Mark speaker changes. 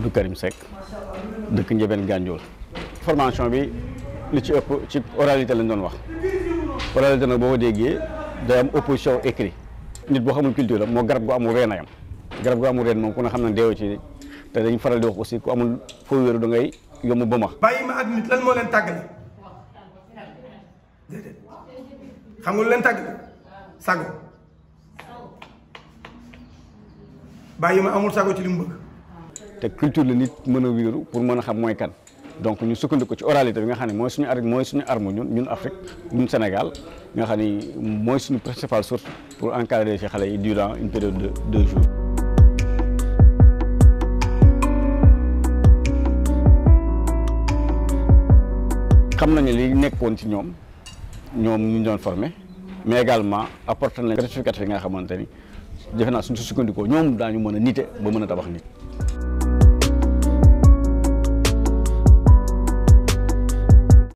Speaker 1: Abdou Karim Seck dëkk Ndiébène Gandiol formation bi li ci ëpp ci oralité lañ doon wax oralité nag boo ko déggee day am opposition écrit nit boo xamul culture la moo garab gu amul reen a yam garab gu amul reen moom ku ne xam ne deewu ci te dañ faral di wax aussi ku amul foo wéeru da ngay yomb ba ma
Speaker 2: bàyyi ma ak nit lan moo leen tàggale déedéet xam nga lu leen tàggale sago bàyyi ma amul sago ci li mu bëgg
Speaker 1: te culture la nit mën a wéeru pour mën a xam mooy kan donc ñu sukkandiku ci oralité bi nga xam ne mooy suñu ar mooy suñu arme ñun ñun Afrique ñun Sénégal nga xam ni mooy suñu principale source pour encadrer ci xale yi durant une période de deux jours. xam nañu li nekkoon ci ñoom ñoom ñu doon formé mais également apporté nañ certificat yi nga xamante ni defe naa suñ si sukkandikoo ñoom daañu mën a nite ba mën a tabax nit.